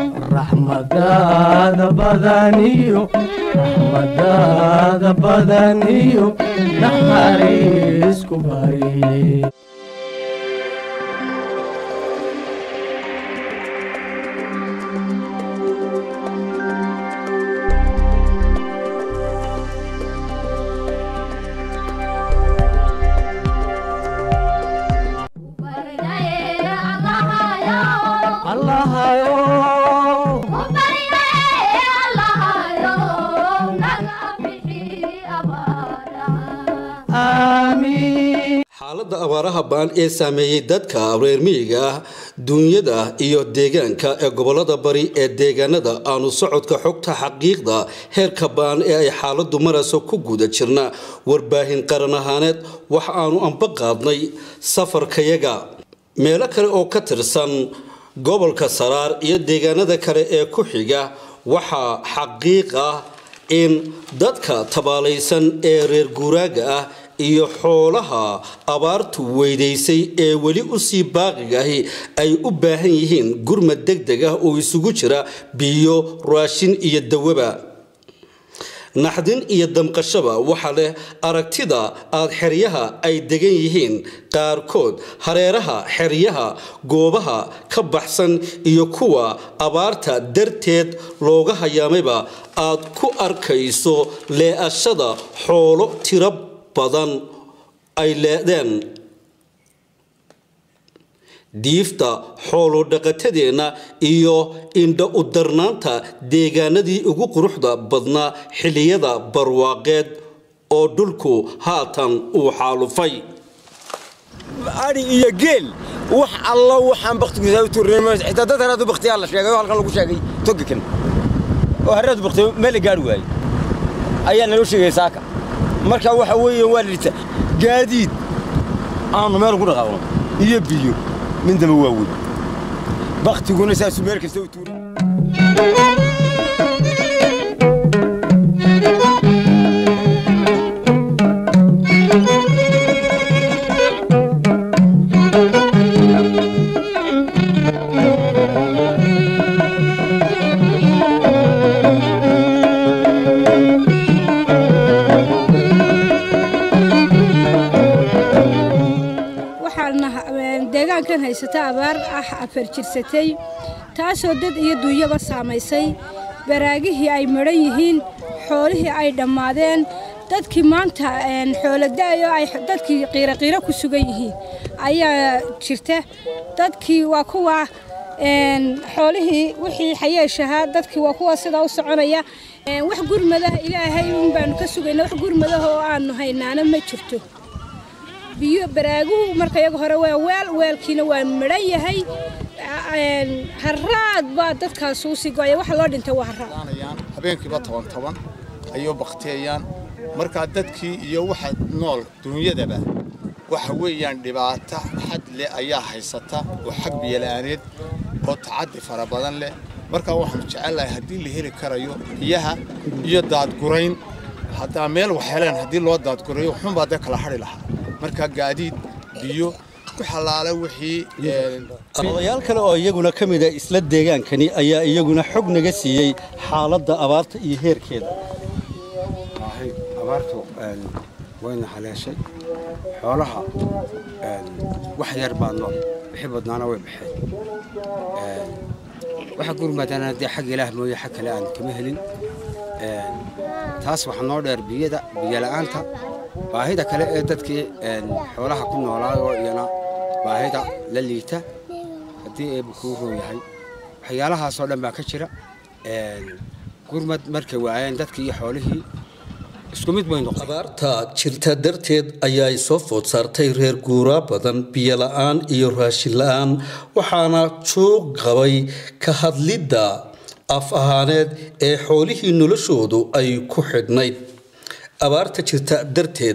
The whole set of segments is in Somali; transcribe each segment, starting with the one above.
raxmadaada badaniyo raxmadaada badaniyo naxariisku bari xaaladda abaaraha baan ee saameeyey dadka reer miyiga ah duunyada iyo deegaanka ee gobolada bari ee deegaanada aanu socodka xogta xaqiiqda heerka baan ee ay xaaladdu marayso ku guda jirna warbaahin qaran ahaaneed waxa aanu anba qaadnay safarkayaga meelo kale oo ka tirsan gobolka saraar iyo deegaanada kale ee ku xiga waxaa xaqiiq ah in dadka tabaalaysan ee reer guuraaga ah iyo xoolaha abaartu weydaysay ee weli usii baaqigahi ay u baahan yihiin gurmad deg deg ah oo isugu jira biyo raashin iyo dawaba naxdin iyo damqashaba waxa leh aragtida aad xeryaha ay degan yihiin qaarkood hareeraha xeryaha goobaha ka baxsan iyo kuwa abaarta darteed looga hayaamayba aad ku arkayso lee'ashada xoolo tiro badan ay leedeen diifta xoolo dhaqatadeenna iyo indha u darnaanta deegaanadii ugu quruxda badnaa xilliyada barwaaqeed oo dhulku haatan uu xaalufay ari iyo geel wax alla waxaan baktigiisa u tuurnay xitaa dad haraadu baktiyaa la sheegay oo halkan lagu sheegay togikan oo haraadu baktiyo meel la gaari waayey ayaa naloo sheegay saaka marka waxa weeye waa lidhita gaadiid aanu meel ku dhaqaaqno iyo biyo mindaba waa weyn baktiguna saasuu meel kasta u tuuray deegaankan haysata abaar ah afar jirsatay taasoo dad iyo duunyaba saamaysay baraagihii ay madhan yihiin xoolihii ay dhammaadeen dadkii maanta xooloda'yo ay dadkii qiiraqiiro ku sugan yihiin ayaa jirta dadkii waa kuwa xoolihii wixii xayeeshahaa dadkii waa kuwa sidaa u soconaya wax gurmadaha ilaahay un baanu ka sugayna wax gurmadaha oo aanu haynaana ma jirto biyo baraaguhu marka iyaga hore waa weel weelkiina waa midhan yahay haraad baa dadkaas uu sii go'aya waxa loo dhintay waa haraad habeenkiiba toban toban ayuu baktiyayaan markaa dadkii iyo waxa nool duunyadaba waxa weeyaan dhibaato xad leh ayaa haysata oo xag biyola'aaneed oo tacaddi fara badan leh markaa waxaanu jecelnahay haddii la heli karayo biyaha iyo daadgurayn haddaa meel wax heleen haddii loo daadgurayo waxunbaa dee kala hadhi lahaa markaa gaadiid biyo ku xalaala wixii odayaal kale oo iyaguna ka mid a isla deegaankani ayaa iyaguna xog naga siiyey xaaladda abaarta iyo heerkeeda abaartu wayna haleeshay xoolaha wax yar baa nool wixii badnaana way baxeen waxa gurmadana dee xag ilaah mooye xag kale aan kama helin taas waxaa noo dheer biyada biyola'aanta baahida kale ee dadkii xoolaha ku noolaayoo iyana baahida la liita haddii eebu kuu roo yahay waxyaalahaasoo dhan baa ka jira gurmad markay waayeen dadkii iyo xoolihii isku mid bay noqdeen abaarta jirta darteed ayaa soo food saartay reer guuraa badan biyo la'aan iyo raashin la'aan waxaana joog qabay ka hadlidda af ahaaneed ee xoolihii noloshoodu ay ku xidhnayd abaarta jirta darteed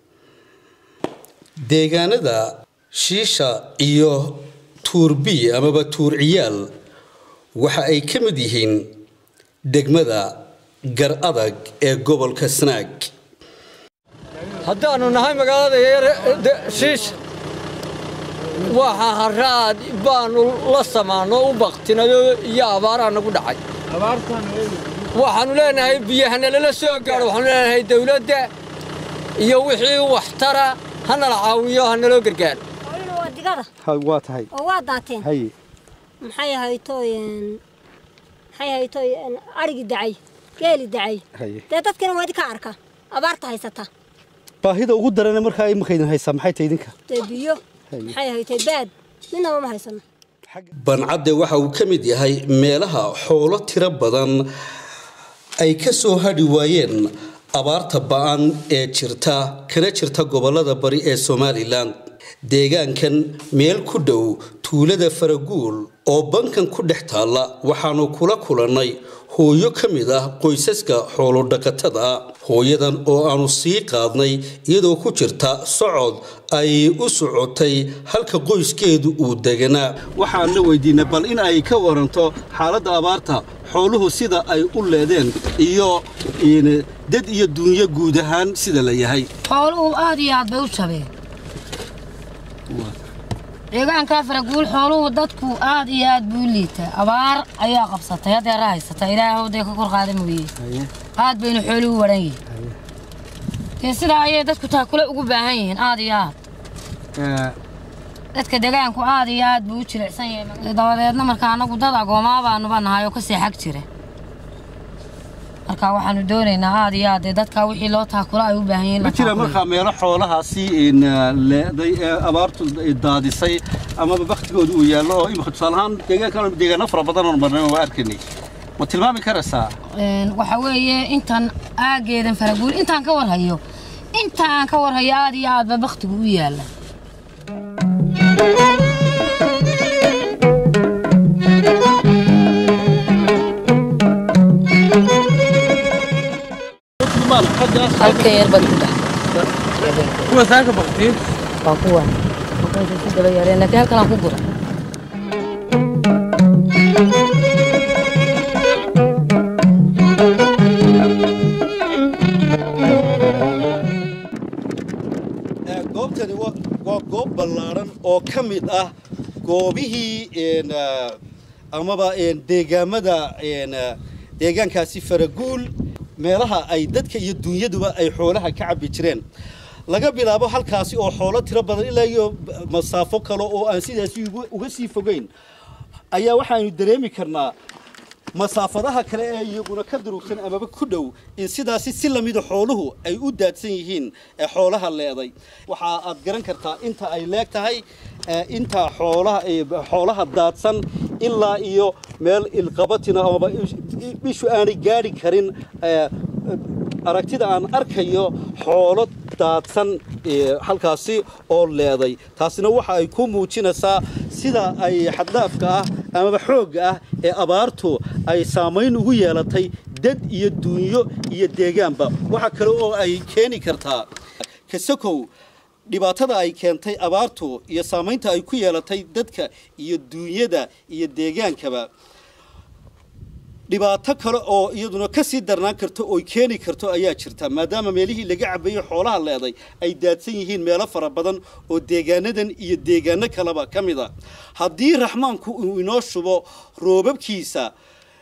deegaanada shiisha iyo tuurbiy amaba tuur ciyaal waxa ay ka mid yihiin degmada gar adag ee gobolka snaag haddaannu nahay magaalada shiisha waxa haraad baanu la samaano u baktinayo iyo abaaraha nagu dhacay waxaanu leenahay biyahana lala soo gaadho waxaanu leenahay dawladda iyo wixii waxtara hanala caawiyo hanaloo gargaaro waa digada waa tahay oo waa daateen haye maxay ahaytoy maxay ahaytoy arigii dacay geeli dacay haye dee dadkina waa idinka arka abaarta haysata baahida ugu darana markaa imika idin haysaa maxay tahay idinka dee biyo Haye. maxay ahaytoy baad midnaba ma haysano bancadde waxa uu ka mid yahay meelaha xoolo tiro badan ay ka soo hadhi waayeen abaarta ba'an ee jirta kana jirta gobolada bari ee somalilan deegaankan meel ku dhow tuulada faraguul oo bankan ku dhex taalla waxaanu kula kulannay hooyo ka mid ah qoysaska xoolodhaqatada hooyadan oo aanu sii qaadnay iyadoo ku jirta socod ay u socotay halka qoyskeedu uu deganaa waxaan la weydiinay bal in ay ka waranto xaaladda abaarta xooluhu sida ay u leedeen iyo dad iyo duunyo guud ahaan sida la yahay xooluhu aad iyo aad bay u jabeen deegaankaa faraguul xooluhu dadku aad iyo aad buu u liitaa abaar ayaa qabsatay haddeera haysata ilaahay dee ka kor qaada mooye aad baynu xooluhu waran yihiin dee sidaa ayay dadku taakule ugu baahan yihiin aad iyo aad dadka deegaanku aad iyo aad buu u jilicsan yahay dabadeedna marka annagu dad agoomaa baanuba nahay oo kasii xag jira marka waxaanu doonaynaa aad iyo aad dee dadka wixii loo taakula ay u baahan yihiin ma la jira taakulo. markaa meelo xoolahaasi in, uh, leeday ee abaartu daadisay amaba baktigooda uu yaallo oo imika tusaale ahaan deegaankan deegaano fara badan oon marnay waa arkaynay ma tilmaami karaysaa Een, waxa weeye intan aageedan faraguul intaan ka warhayo intaan ka warhayo aad iyo aadba baktigu u yaala halka yar baad ku dhex kuwa saaka baktiin waa kuwan markaasay ku daba yareen laakiin halkan aan ku gura goobtani waa waa goob ballaaran oo ka mid ah goobihii een, ah, amaba een, deegaamada een, ah, deegaankaasi faraguul meelaha ay dadka iyo dunyaduba ay xoolaha ka cabbi jireen laga bilaabo halkaasi oo xoolo tiro badan ilaa iyo masaafo kale oo aan sidaasi uga- uga sii fogeyn ayaa waxaanu dareemi karnaa masaafadaha kale ee iyaguna ka durugsan amaba ku dhow in sidaasi si lamida xooluhu ay u daadsan yihiin ee xoolaha leeday waxa aad garan kartaa inta ay leeg tahay ee inta xoolaha ee xoolaha daadsan ilaa iyo meel ilqabatina amaba ish- ishu aanay gaadhi karin ee, aragtida aan arkayo xoolo daadsan ee, halkaasi oo leeday taasina waxa ay ku muujinaysaa sida ay xaddaafka ah amaba xoogga ah ee abaartu ay saamayn ugu yeelatay dad iyo duunyo iyo deegaanba waxa kale oo ay keeni kartaa kasakow dhibaatada ay keentay abaartu iyo saamaynta ay ku yeelatay dadka iyo duunyada iyo deegaankaba dhibaato kale oo iyaduna ka sii darnaan karto oo keeni karto ayaa jirta maadaama meelihii laga cabeeyey xoolaha leeday ay daadsan yihiin meelo fara badan oo deegaanadan iyo deegaano kaleba ka mid a haddii raxmaanku uu inoo shubo roobabkiisa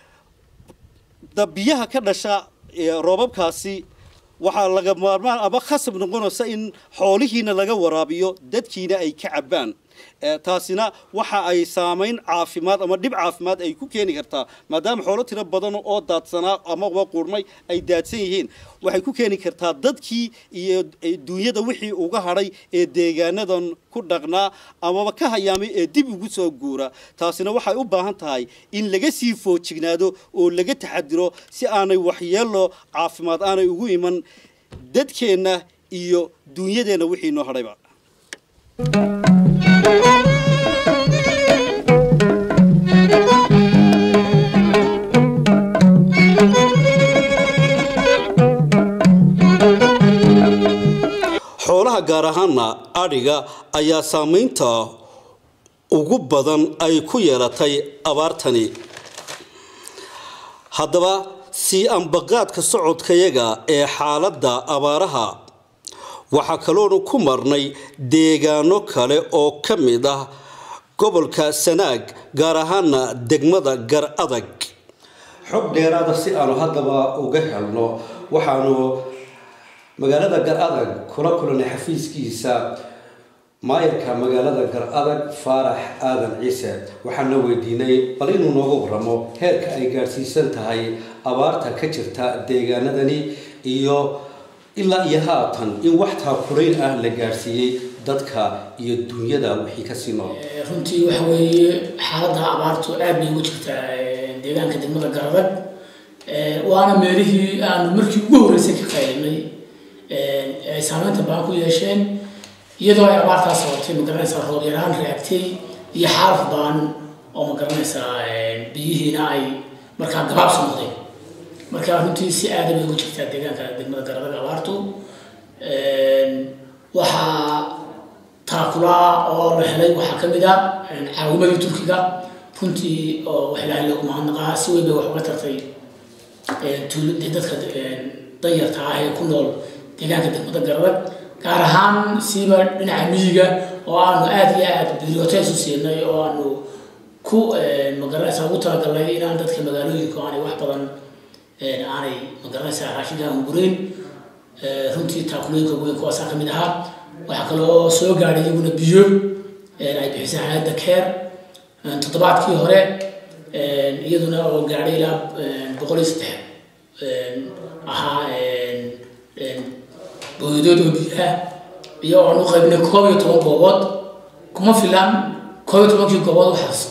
da biyaha ka dhasha ee roobabkaasi waxaa laga maarmaan ama khasab noqonaysa in xoolihiina laga waraabiyo dadkiina ay ka cabbaan ee taasina waxa ay saamayn caafimaad ama dhib caafimaad ay ku keeni kartaa maadaama xoolo tiro badan oo daadsanaa amaba qurmay ay daadsan yihiin waxay ku keeni kartaa dadkii iyo duunyada wixii uga hadhay ee deegaanadan ku dhaqnaa amaba ka hayaamay ee dib ugu soo guura taasina waxay u baahan tahay in laga sii foojignaado oo laga taxadiro si aanay waxyeelo caafimaad aanay ugu iman dadkeenna iyo duunyadeenna wixii noo hadhayba xoolaha gaar ahaana adhiga ayaa saamaynta ugu badan ay ku yeelatay abaartani haddaba sii ambaqaadka socodkayaga ee xaaladda abaaraha waxaa kaloonu ku marnay deegaano kale oo ka mid ah gobolka sanaag gaar ahaana degmada gar adag xog dheeraada si aanu haddaba uga helno waxaanu magaalada gar adag kula kulanay xafiiskiisa maayarka magaalada gar adag faarax aadan ciise waxaana weydiinay bal inuu nooga waramo heerka ay gaadhsiisan tahay abaarta ka jirta deegaanadani iyo ilaa iyo haatan in wax taakurayn ah la gaadhsiiyey dadka iyo dunyada wixii kasii nool runtii waxa weeye xaaladda abaartu aad bay ugu jirtaa deegaanka degmada garadag waana meelihii aanu markii ugu horreysay ka qaylinay ay saameynta baan ku yeesheen iyadoo ay abaartaas sabatay magaranaysaa roob yaraan reagtay iyo xaalaf baan oo magaranaysaa biyihiina ay markaa gabaabsi noqdeen marka runtii si aada bay ugu jirtaa deegaanka degmada garadag abaartu waxaa taakulaa oo la helay waxaa ka mid a caawimadii turkiga runtii oo wax ilaahay loogu mahadnaqaa si weyn bay wax uga tartay tuuladii dadka danyarta ah ee ku nool deegaanka degmada garadag gaar ahaan siiba dhinaca miyiga oo aanu aada iyo aada bibliotees u siinay oo aanu ku magaranaysaa ugu talagalnay inaan dadka magaalooyinka aanay wax badan aanay magaranaysaa raashinka aan gureyn runtii taakulooyinka weyn kuwaasaa ka mid ahaa waxaa kaloo soo gaadhay iyaguna biyo ay bixisay hay-adda keer toddobaadkii hore iyaduna oo gaadhay ilaa boqol iyo saddex ahaa booyadood oo biyaha iyo aan u qaybnay koob iyo toban goobood kuma filan koob iyo tobankii goobood waxaas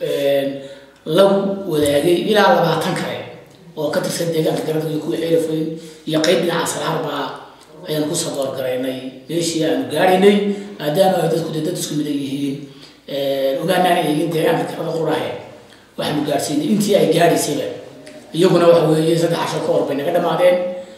lagu wadaagay ilaa labaatan kale oo ka tirsan deegaanka garada iyo kuwa xeelafoyn iyo qayb dhinaca salaarbaa ayaan ku saboorgaraynay meeshii aanu gaadhaynay maadaama ay dadku dee dad isku midan yihiin ogaanaan eegin deegaanka garada qurahe waxaanu gaadhsiinay intii ay gaadhaysayba iyaguna waxa weeye saddex casho ka hor bay naga dhammaadeen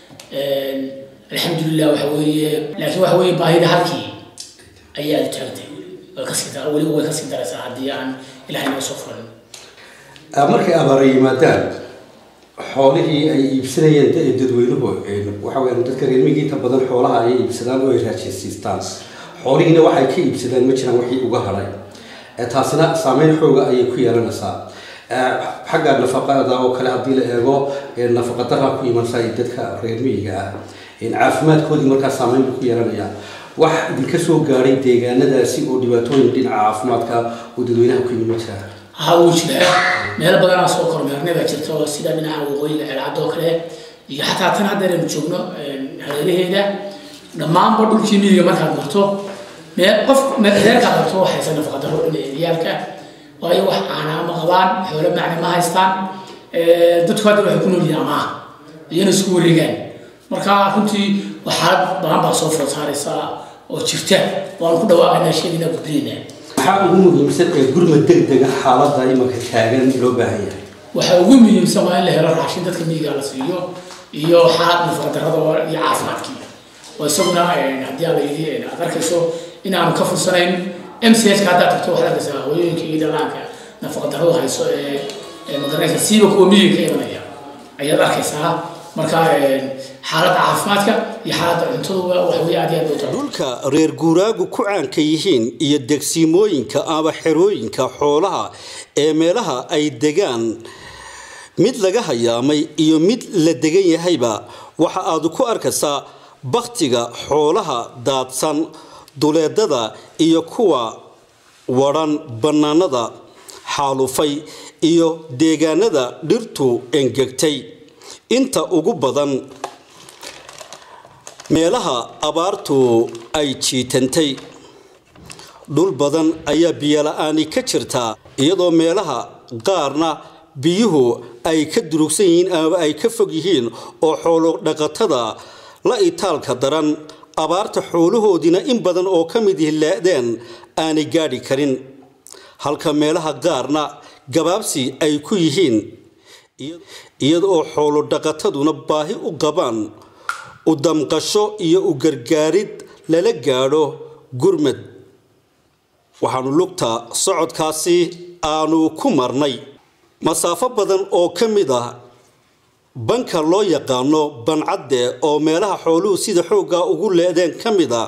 alxamdulilah waxa weeye laakiin waxa weeye baahida halkii ayay aada taagtay way kasii dar weliba way kasii daraysaa haddii aan ilahay noo soo furan markay abaara yimaadaan xoolihii ay iibsanayeen dadweynuhu waxa weeyaan dadka reer miyiga inta badan xoolaha ay iibsadaan oo ay raajaysiistaan xoolihiina waxay ka iibsadaan ma jiraan wixii uga hadhay taasina saameyn xooga ayay ku yeelanaysaa xagga nafaqada oo kale haddii la eego nafaqadara ku imansa dadka reer miyiga ah caafimaadkoodii markaa saameyn buu ku yeelanayaa wax idinka soo gaadhay deegaanadaasi oo dhibaatooyin dhinaca caafimaadka oo dadweynaha ku yimi ma jiraa haa wuu jiraa meelo badanaa soo kormeernay baa jirta oo sida dhinaca waqooyiga ceelcadda oo kale iyo xataa tan haddeer aynu joogno hareeraheeda dhammaanba dhulkii miyiga markaad marto meel qof reerkaad marto waxaysa nafaqadaro ciyaalka waayo wax caanaa ma qabaan xoolo macna ma haystaan dadku hadda waxay ku nool yihiin amaah iyana isku wareegaan marka runtii waxaa badan baa soo food saaraysaa oo jirta waan ku dhawaaqaynaa sheegina gudbinaynaa maxaa ugu muhiimsan ee gurmad degdega xaaladda imanka taagan loo baahan yahay waxaa ugu muhiimsan waa in la helo raashin dadka miyiga la siiyo iyo xaalad nafaqadarrada iyo caafimaadkii oo isaguna haddii aan la yidhi aad arkayso inaanu ka fursanayn m c h ka haddaad tagto waxaad arkaysaa hooyooyinka iyo dhallaanka nafaqadarradu hayso ee magaranaysa siiba kuwa miyiga ka imanaya ayaad arkaysaa marka xaaladda caafimaadka iyo xaaladda cuntaduba wax wey aad iyo aad bay dhulka reer guuraagu ku caanka yihiin iyo degsiimooyinka ama xerooyinka xoolaha ee meelaha ay degaan mid laga hayaamay iyo mid la degan yahayba waxa aad ku arkaysaa baktiga xoolaha daadsan duleedada iyo kuwa wadhan bannaanada xaalufay iyo deegaanada dhirtu engegtay inta ugu badan meelaha abaartu ay jiitantay dhul badan ayaa biyola-aani ka jirtaa iyadoo meelaha qaarna biyuhu ay ka durugsan yihiin ama ay ka fog yihiin oo xoolo dhaqatada la itaalka daran abaarta xoolahoodiina in badan oo ka mid hilaadeen aanay gaadhi karin halka meelaha qaarna gabaabsi ay ku yihiin iyada oo xoolo dhaqataduna baahi u qabaan u damqasho iyo u gargaarid lala gaadho gurmad waxaanu lugta socodkaasi aanu ku marnay masaafo badan oo ka mid ah banka loo yaqaano bancadde oo meelaha xooluhu sida xoogga ugu leedeen ka mid a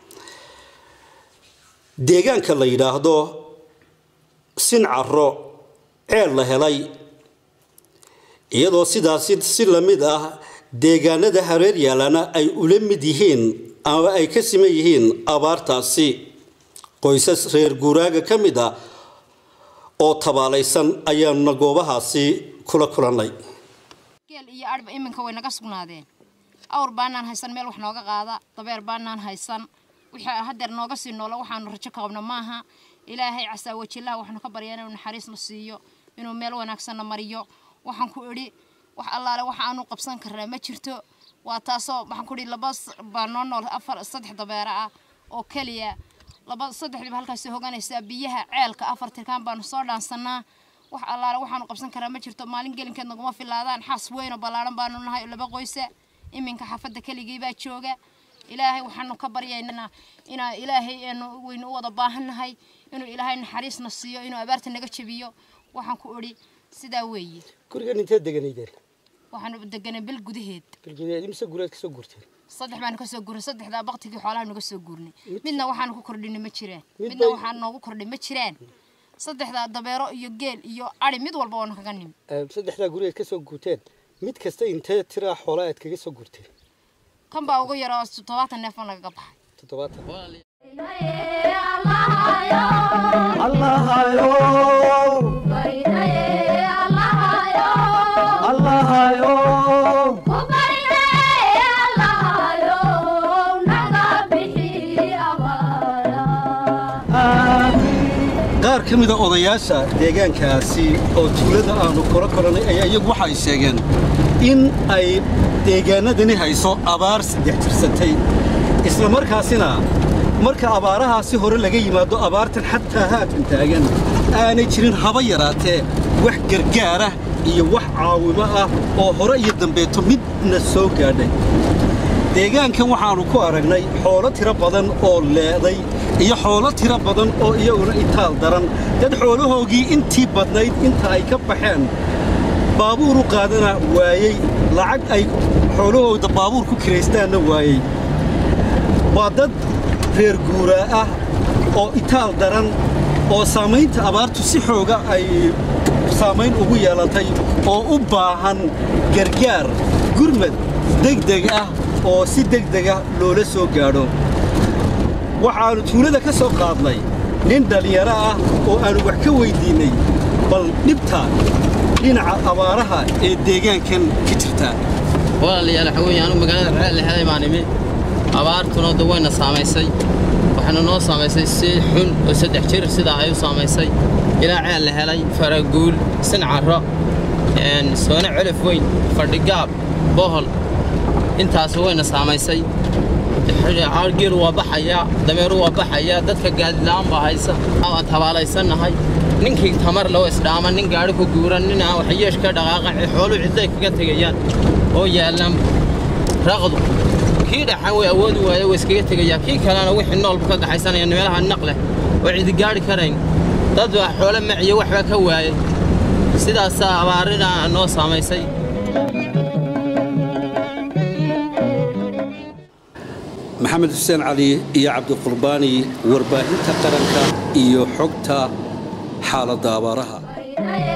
deegaanka la yidhaahdo sincaro ceel la helay iyadoo sidaasi si la mid ah deegaanada hareer yaalana ay ula mid yihiin ama ay ka siman yihiin abaartaasi qoysas reer guuraaga ka mid a oo tabaalaysan ayaanuna goobahaasi kula kulannay geel iyo adhba iminka way naga sugnaadeen awr baanaan haysan meel wax nooga qaada dabeer baanaan haysan wixii hadeer nooga sii noola waxaanu rajo ka qabno maaha ilaahay casaa wajilaha waxaanu ka baryaa inuu naxariisna siiyo inuu meel wanaagsanna mariyo waxaan ku idhi wax allaale waxa aanu qabsan karnaa ma jirto waa taasoo waxaan ku idhi laba baa noo nool afar saddex dabeera ah oo keliya laba saddexdiiba halkaasi hoganaysaa biyaha ceelka afar tirkaan baanu soo dhaansanaa wax allaale waxaanu qabsan karaa ma jirto maalin gelinkeed naguma filaadaan xaas weyn oo ballaaran baanu nahay laba qoysa iminka xaafadda keligii baa jooga ilaahay waxaanu ka baryaynaa inaa ilaahay aanu weynu u wada baahannahay inuu ilaahay naxariisna siiyo inuu abaarta naga jabiyo waxaan ku idhi sidaa weeye gurigan intee deganaydeen waxaanu deganay bil gudaheed bilgeed imse gureed kasoo guurteen saddex baanu kasoo gurnay saddexdaa baktigii xoolaha naga soo gurnay midna waxaanu ku kordhinay ma jiraan Mid midna bay- waxaan noogu kordhay ma jiraan saddexdaa dabeero iyo geel iyo ari mid walba waanu kaga nimi Ee, saddexdaa gureed kasoo guurteen mid kasta intee tiraa xoolaa aad kaga soo guurteen kan baa ugu yara oo toddobaatan neef oo nagaga baxay toddobaatan qaar ka mida odayaasha deegaankaasi oo tuulada aanu kula koranay ayaa iyagu waxay sheegeen in ay deegaanadani hayso abaar saddex jirsatay isla markaasina marka abaarahaasi hore laga yimaado abaartan xataa haatan taagan aanay jirin haba yaraatee wax gargaara iyo wax caawimo ah oo hore iyo dambeeto midna soo gaadhay deegaankan waxaannu ku aragnay xoolo tiro badan oo leeday iyo xoolo tiro badan oo iyaguna itaal daran dad xoolahoogii intii badnayd inta ay ka baxeen baabuur u qaadana waayey lacag ay xoolahooda baabuur ku kiraystaanna waayey waa dad reer guuraa ah oo itaal daran oo saamaynta abaartu si xooga ay saamayn ugu yeelatay oo u baahan gargaar gurmad degdeg ah oo si degdeg ah loola soo gaadho waxaannu tuulada ka soo qaadnay nin dhallinyaro ah oo aannu wax ka weyddiinnay bal dhibta dhinaca abaaraha ee deegaankan ka jirta walaalayaal waxa weeye anigu magaalada ceel leheday baan imi abaartuna da wayna saamaysay waxaana noo saamaysay si xun oo saddex jir sidaa ay u saamaysay ilaa ceel la helay faraguul sincaro een, soone celif weyn fadhigaab bohol intaas wayna saamaysay geelu waa baxayaa dameeru waa baxayaa dadka gaadila'aan baa haysa waan tabaalaysannahay ninkii tamar loo isdhaama nin gaadhi ku guuran nin aan waxyeesh ka dhaqaaqan xooluhu cidday kaga tegayaan oo yaallaan raqdu kii dhaxan way awoodi waaye way iskaga tegayaa kii kalena wixii noolbu ka gaxaysanaya meelaha naq leh oo cidi gaadhi karayn dad baa xoolo maciyo waxbaa ka waayay sidaasaa abaarina noo saamaysay maxamed xuseen cali iyo cabdiqurbaani warbaahinta qaranka iyo xogta xaaladda abaaraha